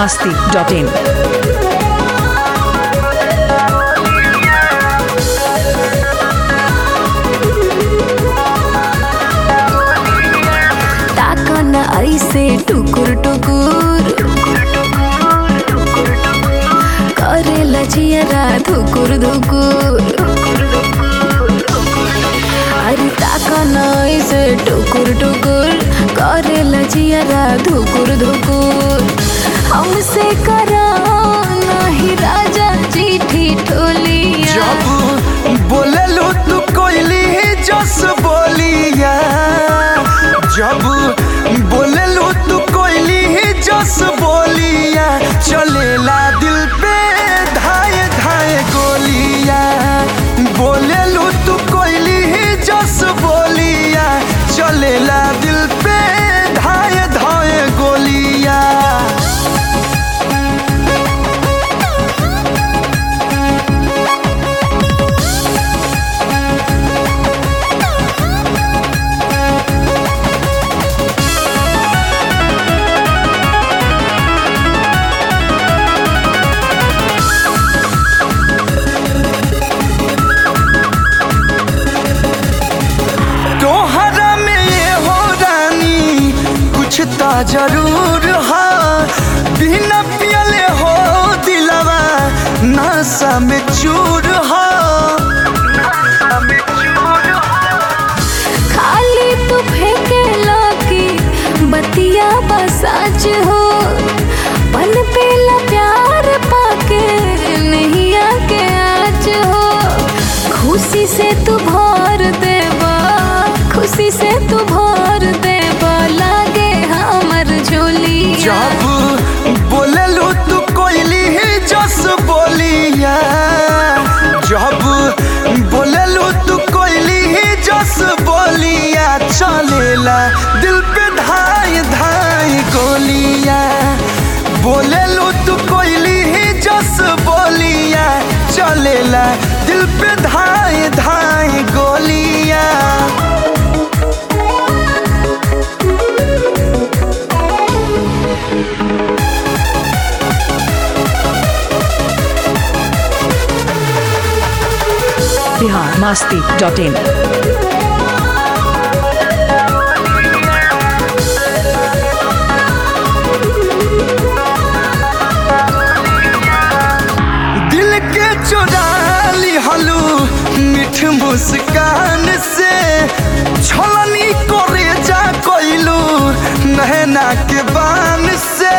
masti.in. ताकन ऐसे टुकुर टुकुर करे लजियरा धुकुर धुकुर अरे ताकन ऐसे टुकुर टुकुर करे लजियरा धुकुर धुकुर हमसे करा नहीं राजा जी ठिठोलिया जब बोललू तू कोयली जस बोलिया जब बोललू तू कोयली जस बोलिया चलेला दिल पे धाए धाए गोलिया बोललू तू कोयली जस बोलिया चलेला दिल पे धाए धाए गोलिया तोहरा में ये हो रानी कुछ तो जरूर है बिना पियले हो दिलवा नशा में चूर है खाली तू फेंके लगी बतिया बसाच हो पन पेला प्यार पाके नहीं आके आज हो खुशी से तू भर देबा खुशी से तू भर देबा लागे हमर झोली जब बोललू तू कोयली जस बोलिया जब बोललू तू कोयली जस बोलिया चलेला दिल पे धाई धाई गोलिया बोललू तू कोयली जस बोलिया चलेला दिल पे धाई धाई गोलिया Bihar masti.in. दिल के चुरा ली हलू मीठ मुस्कान से छलनी करे जा कोइलू नहना के बान से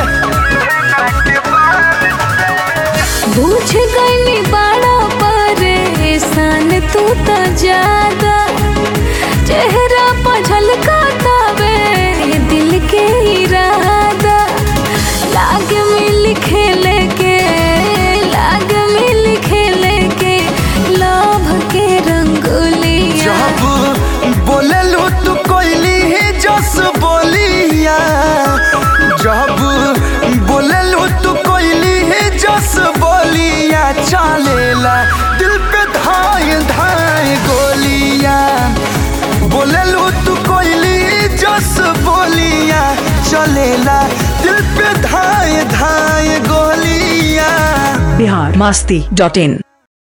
बुझ गई बड़ा परेशान तू तो ज्यादा चेहरा पर झलकातावे दिल के इरादा लाग मिल खेले के लाग मिल खेले के लोभ के रंगोलिया जब बोललू तू कोइली जस बोलिया जब बोललू तू कोइली जस बोलिया चलेला दिल पे धाई धाई गोलिया बोललू तू कोइली जस बोलिया चलेला दिल पे धाई धाई गोलिया Bihar masti.in.